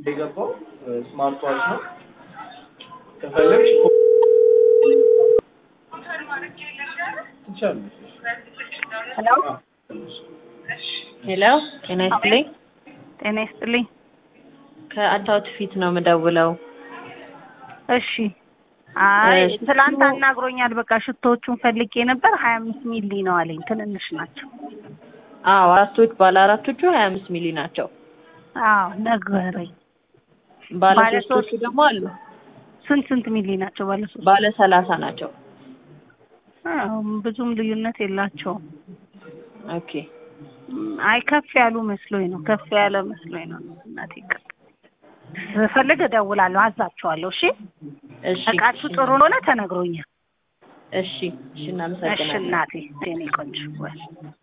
የገባው ስማርት ዋች ነው። ከፈለግሽ ትችላለሽ። ሄሎ ሄሎ ጤና ይስጥልኝ። ጤና ይስጥልኝ። ከአታውት ፊት ነው የምደውለው። እሺ አይ እሺ፣ ትላንት ሽቶ- አናግሮኛል። በቃ ሽቶዎቹን ፈልጌ ነበር ሀያ አምስት ሚሊ ነው አለኝ። ትንንሽ ናቸው። አዎ አራቶች ባለ አራቶቹ ሀያ አምስት ሚሊ ናቸው። አዎ ነገረኝ። ባለ ባለ ሶስቶቹ ሶስት- ደግሞ አሉ። ስንት ስንት ሚሊ ናቸው? ባለ ሶስት ባለ ሰላሳ ናቸው። አዎ፣ ብዙም ልዩነት የላቸውም። ኦኬ ም፣ አይ ከፍ ያሉ መስሎኝ ነው። ከፍ ያለ መስሎኝ ነው። እናቴ ይቅር። ስፈልግ እደውላለሁ፣ አዛቸዋለሁ። እሺ እሺ እቃችሁ እሺ፣ ጥሩ እንደሆነ ተነግሮኛል። እሺ እሺ እሺ እናመሰግናለን። እናቴ የኔ ቆንጆ ወይ